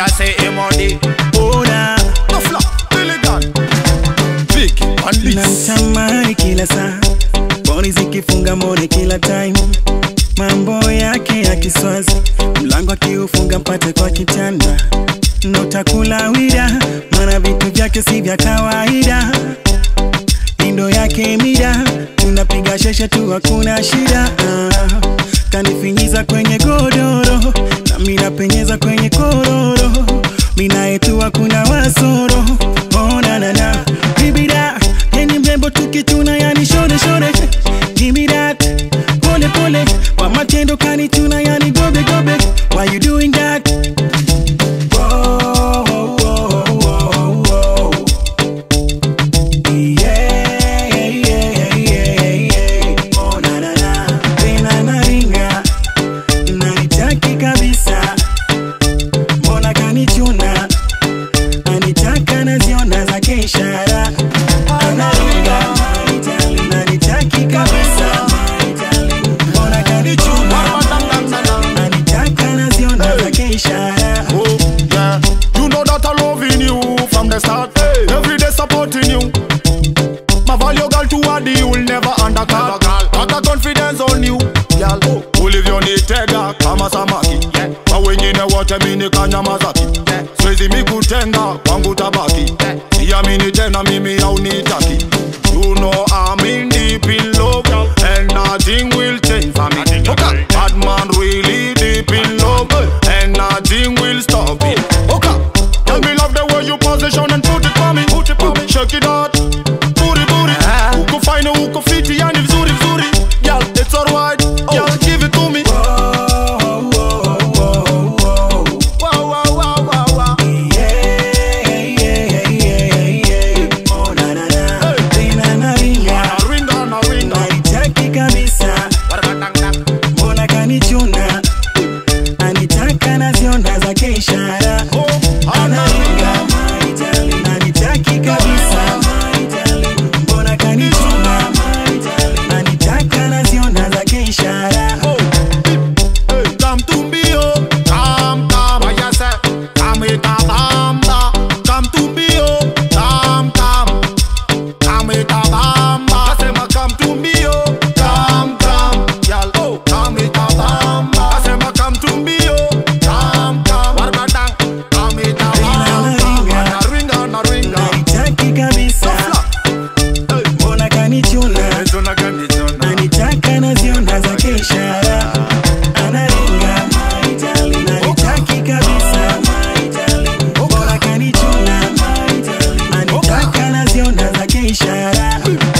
I say Emodi. Ona Tafla, Billigan. Vicky, and this. namtamani kila saa boni zikifunga mone kila time mambo yake ya kiswazi mlango akiufunga mpate kwa kitanda notakula wida mana vitu vyake si vya kawaida indo yake mida tunapiga sheshe tu hakuna shida ah, kanifinyiza kwenye godoro na mina penyeza kwenye kororo minaetu hakuna wasoro onanana bibida yeni mrembo tukituna yani shore shore Give me that pole pole kwa matendo kanituna yani gobe gobe why you doing that Whoa, whoa, whoa, whoa. Yeah, yeah, yeah, yeah. Oh, na, na, na. Tena naringa nanitaki kabisa mbona kanichuna anitaka naziona zake ishara analinga nanitaki kabisa mbona kanichuna anitaka naziona zake ishara Oh, yeah. You know that I loving you from the start. Every day supporting you. My value girl to what you will never undercut. Got a confidence on you. Girl, ulivyonitega kama samaki kwa wengine wote mini kanyamazaki siwezi mikutenga kwangu tabaki siamini tena mimi aunitaki You know I'm in deep in love and nothing will change for me. Okay, bad man really deep in love and nothing will stop it. Okay, tell me love the way you position and put it for me. Put it for me. Shake it out, booty booty. Uko fine, uko fiti, yani vizuri vizuri. Girl, it's alright. Girl, give it to me. Whoa, whoa, whoa, whoa. Wow, wow, wow, wow, wow. Yeah, yeah, yeah, yeah. Oh, na, na, na. Tena naringa Na ringa, na ringa. nanitaki kabisa mbona kanichuna anitaka naziona zake ishara Oh, analinga nanitaki kabisa mbona kanichuna anitaka naziona zake ishara Hey, come to me, oh, come, come, what you say? Come with a bamba, come to me, oh, come, come, come with a bamba. I say, ma, come to me, oh, come, come, y'all, oh, come with a bamba. I say, ma, come to me, oh, come, come, what about that? Come with a bamba, na ringa, na ringa. nanitaki kabisa Hey, mbona kanichuna hizo na gani zona? anitaka naziona zake ishara analinga nanitaki kabisa mbona kanichuna anitaka naziona zake ishara